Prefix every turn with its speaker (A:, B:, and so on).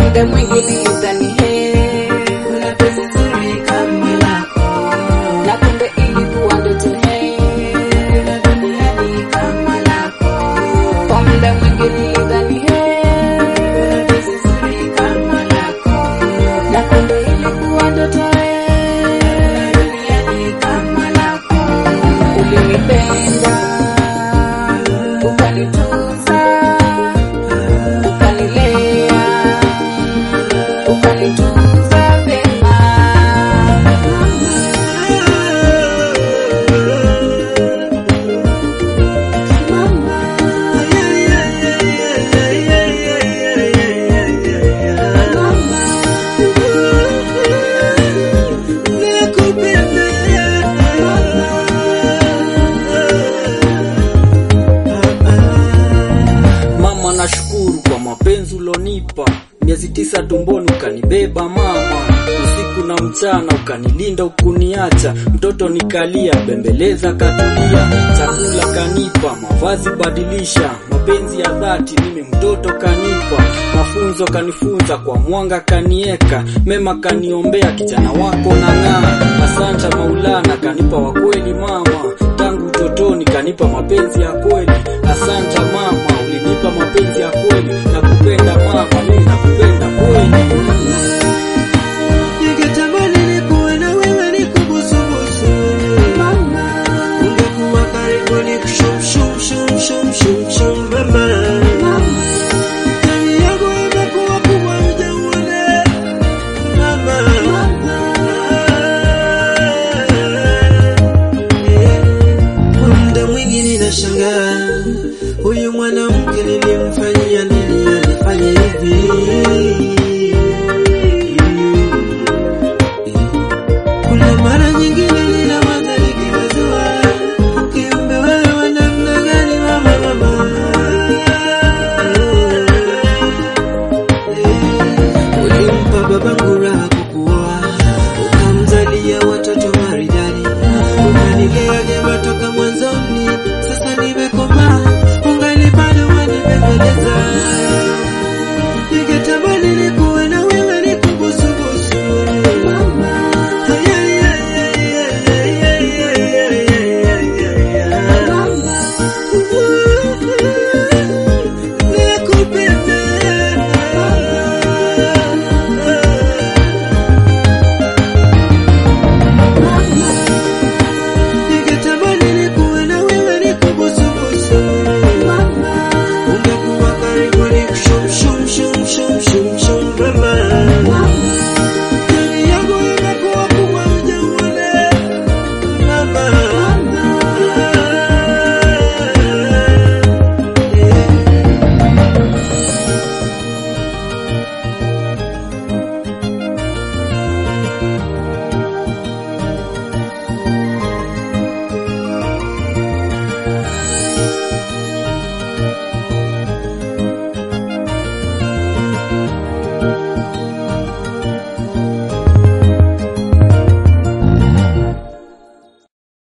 A: muda mwingi nilidhani he kuna penzi zuri kama lako na kumbe ilikuwa ndoto he kuna duniani kama lako kwa muda mwingi nilidhani he kuna penzi zuri kama lako na kumbe ilikuwa ndoto he kuna duniani kama lako ulinipenda ukanitunza ukanilea ukanitunza vema
B: Mama, nashukuru kwa mapenzi ulonipa, miezi tisa tumboni ukanibeba mama, usiku na mchana ukanilinda ukuniacha, mtoto nikalia, bembeleza katulia, chakula kanipa, mavazi badilisha, mapenzi ya dhati mimi mtoto kanipa, mafunzo kanifunza, kwa mwanga kanieka, mema kaniombea, kijana wako nang'aa, asante Maulana kanipa wa kweli mama, tangu utotoni kanipa mapenzi ya kweli, asante mama, ulinipa mapenzi ya kweli, nakupenda mama, mimi nakupenda kweli.
C: Ningetamani nikuwe na wewe nikubusubusu. Ungekuwa karibu nikushum shum shum shum shum shum mama. Ndani yangu imekuwa kubwa hujauone mama. Kwa muda mwingi ninashangaa huyu mwanamke nilimfanyia nini?